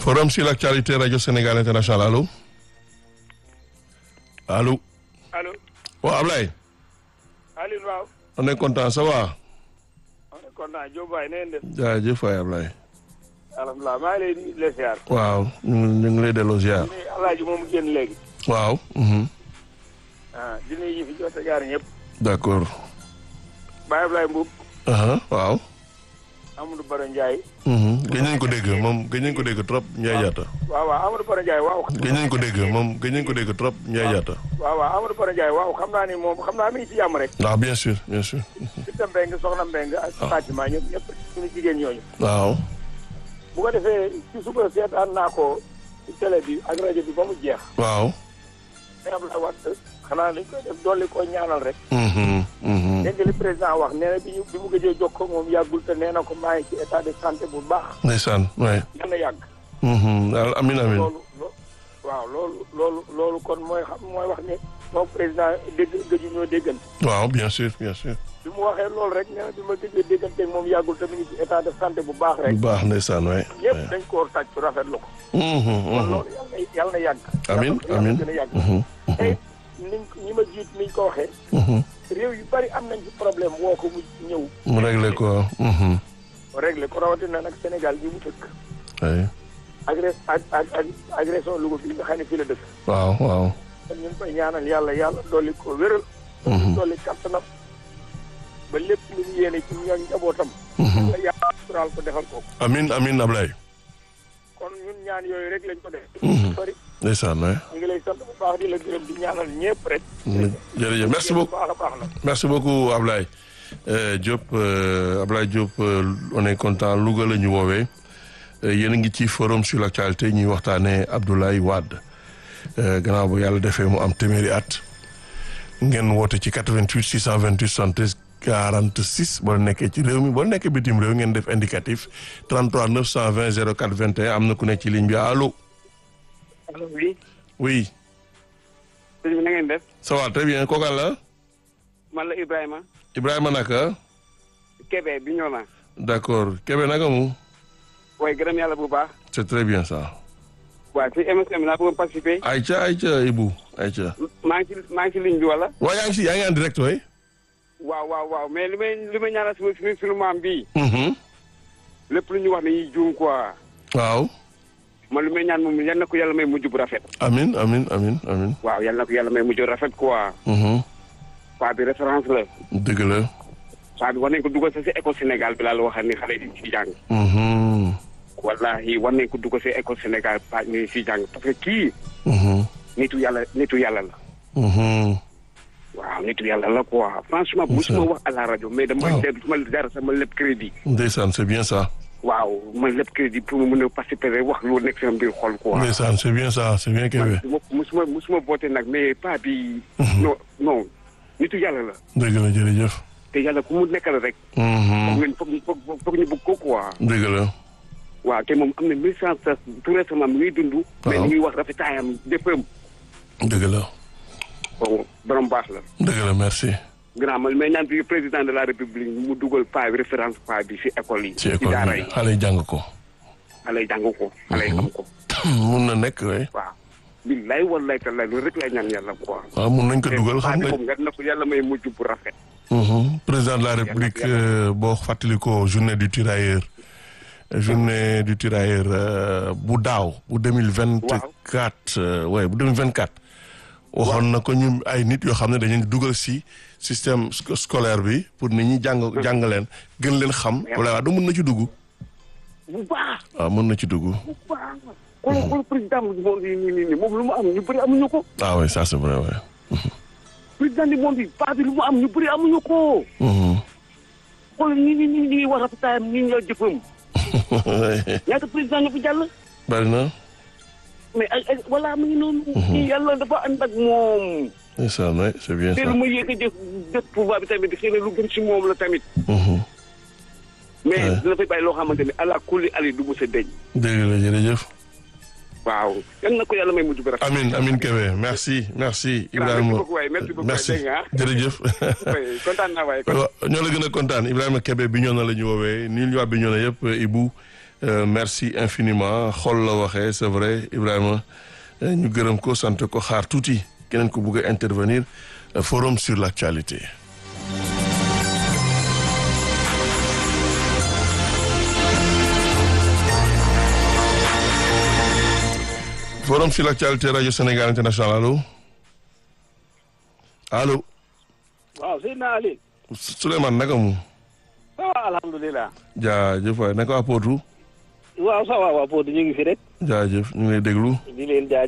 Forum sur l'actualité Radio Sénégal International allo allo. allo. waaw Ablaye. Alioune waaw. on est content ça va. on est content Diop waay na ngeen def. jaajëf waay Ablaye. alhamdulilah maa ngi lay nuyu di la ziar. waaw ñu ngi ñu ngi lay delloo ziar. di nuyu Alaaji moom génn léegi. waaw. mhm. ah di nuyu ñi fi jot a jaar ñëpp. d'accord. Baye Ablaye Mboub. aha waaw. Amadou Baro Ndiaye. mhm. gëj nañ ko dégg moom gëj nañ ko dégg trop Ndiaye Diatta. waaw waaw Amadou Baro Ndiaye waaw. gëj nañ ko dégg moom gëj nañ ko dégg trop Ndiaye Diatta. waaw waaw Amadou Baro Ndiaye waaw xam naa ni moom xam naa mi ngi ci jàmm rek. waaw bien sûr bien sûr. Sita Mbeng soxna Mbeng ak Fatima ñëpp ñëpp suñu jigéen ñooñu. waaw. bu ko defee ci suba seetaan naa ko ci télé bi ak rajo bi ba mu jeex. waaw. mais Abdoulaye Wade xanaa dañ koy def dolli ko ñaanal rek. mhm, mhm. dégg nga li président wax nee na bi ñu bi mu gëjee jokkoo moom yàggul te nee na ko maa ngi ci état de santé bu baax. ndeysaan waay. yal na yàgg. mhm. al- amin amin. loolu lo- waaw loolu loolu loolu kon mooy xam mooy wax ne moom président dégg gëju ñoo déggante. waaw bien sûr bien sûr. bi mu waxee loolu rek nee na bi ma gëjee déggante moom yàggul te mu ngi ci état de santé bu baax rek. bu baax ndeysaan waay. ñëpp dañ koo tàcc rafetlu ko. mhm, kon mhm. loolu yal na yal na yàgg. Amin, Yal na amin. gën a yàgg. mhm, te niñ ñi ma jiit niñ ko waxee. mhm. réew yu bari am nañ ci problème woo ko mu ñëw. mu réglé ko. mhm. réglé ko rawatina nag Sénégal bi mu dëkk. waay. agré ak ak ak agression Louga bi nga xam ne fii la dëkk. waaw waaw. kon ñu ngi koy ñaanal yàlla yàlla dolli ko wéral. Mhm. dolli kattanam. ba lépp lu ñu yéene ci ñoom njabootam. Mhm. la yàlla suturaal ko defal ko. amin amin Ablaye. kon ñun ñaan yooyu rek lañ ko def. Mhm. bari ndeysaan waay. ñu ngi lay sant bu baax di la gërëm di ñaanal ñëpp rek. jërëjëf merci beaucoup. bu baax a baax la. merci beaucoup Ablaye Euh, Diop euh, Ablaye Diop euh, on est content Louga la ñu woowee Euh, yéen a ngi ci forum sur l'actualité ñuy waxtaanee Abdoulaye Wade Euh, gannaaw bu yàlla defee mu am téeméeri at ngeen woote ci 88 628 73 46 boo nekkee ci réew mi boo nekkee bitim réew ngeen def indicatif 33 920 04 21 am na ku nekk ci ligne bi allo allo oui oui sëñ bi na ngeen def ça va très bien kooku la man la Ibrahima Ibrahima naka Kébé bi ñëw na d'accord Kébé naka mu waaye gërëm yàlla bu baax c'est très bien ça. waaw ci émission bi laa bëgg a participer Aïcha Aïcha Ibou Aïcha. maa ngi ci maa ngi ci ligne bi wala waaw yaa ngi si yaa ngi en direct way waaw waaw waaw mais li may li may ñaanal suñu suñu suñu maam bii Mhm. lépp lu ñu wax dañuy juum quoi waaw. man li may ñaan moom yal na ko yàlla may mujj bu rafet amin amin amin amin waaw yal na ko yàlla may mujj bu rafet quoi Mhm. paa bi référence la dëgg la. paa bi war nañ ko dugal sa si école Sénégal bi laa la waxal ni xale yi ci jàng Mhm. wallahi war nañ ko dugal si école Sénégal paa ni si jàng parce que kii Mhm. nitu yàlla nitu yàlla la Mhm. waaw nitu yàlla la quoi franchement musuma wax à la rajo mais dama Waaw. dégg suma dara sama lépp crédit ndeysaan c'est bien ça. waaw man lépp crédit pour mu mën a participer rek wax lu nekk sama biir xol quoi ndeysaan c'est bien ça c'est bien Kébé. man musuma musuma boote nag mais pas bi non non nitu yàlla la dëgg la jërëjëf. te yàlla ku mu nekkal rek foog Mhm. ngeen foog foog foog ñu bëgg ko quoi dëgg la. waaw te moom am na mille cent tout récemment mi ngi dund mais Waaw. ni ngi wax rafetaayam déppam dëgg la. bon borom baax la dëgg la merci. grand man mais ñaan bi président de la république mu dugal paa bi référence paa bi si école yi ci école daara bi yi xale yi jàng ko. xale yi jàng ko xale yi xam ko mun na nekk way waaw billaay wallaay tallaay loolu rek lay ñaan yàlla quoi waaw mun nañ ko dugal paa xam bi nga. moom nga na ko yàlla may mujj bu rafet Mhm. président de la république euh, boo fàttalikoo journée du tirailleur journée du tirailleur euh, bu daaw bu deux mille vingt quatre ouais bu deux mille vingt quatre waxoon na ko ñu ay nit yoo xam ne dañu dugal si système sco- scolaire bi pour nit ñi jàng jàng leen gën leen xam wala waa du mun na ci dugg bu baax waaw mun na ci dugg bu baax xool xool président du monde yi nii nii nii moom lu mu am ñu bëri amuñu ko ah oui ça c'est vrai ouais. président du monde yi paa bi lu mu am ñu bëri amuñu ko Mhm. xool ñi ñi ñi ñi wax rafetaayam ñi ñoo jëfam ñaata président ñu fi jàll bari na mais ay ay voilà mu ngi noonu kii yàlla dafa ànd ak moom ndeysaan ouais, c'est bien te ça lu ma yéeg a jëf jëf pouvoir bi tamit xëy na lu gën si moom la tamit Mhm. mais Ouais. dina fay bàyyi loo xamante ne ala kulli ali du mos a deñ dégg la jërëjëf waaw yal na ko yàlla may mujj bi rafet Amin Amin Kébé merci merci merci Ibrahima beaucoup waay merci beaucoup merci dégg nga jërëjëf waay kontaan naa waay waaw ñoo la gën a kontaan Ibrahima Kébé bi ñoo na la ñu woowee nii ñu waa bi ñoo na yëpp Ibou Euh, merci infiniment xol la waxee c'est vrai Ibrahima euh, ñu gërëm ko sant ko xaar tuuti keneen ko bëgg a intervenir euh, forum sur l'actualité forum sur l'actualité radio Sénégal international allo allo waaw Seydina Ali Souleymane naka mu ah alhamdulilah jaajëf waay naka waa Potou waaw ça va waa Pod ñu ngi fi rek jaajëf ñu ngi lay déglu di leen jaajëf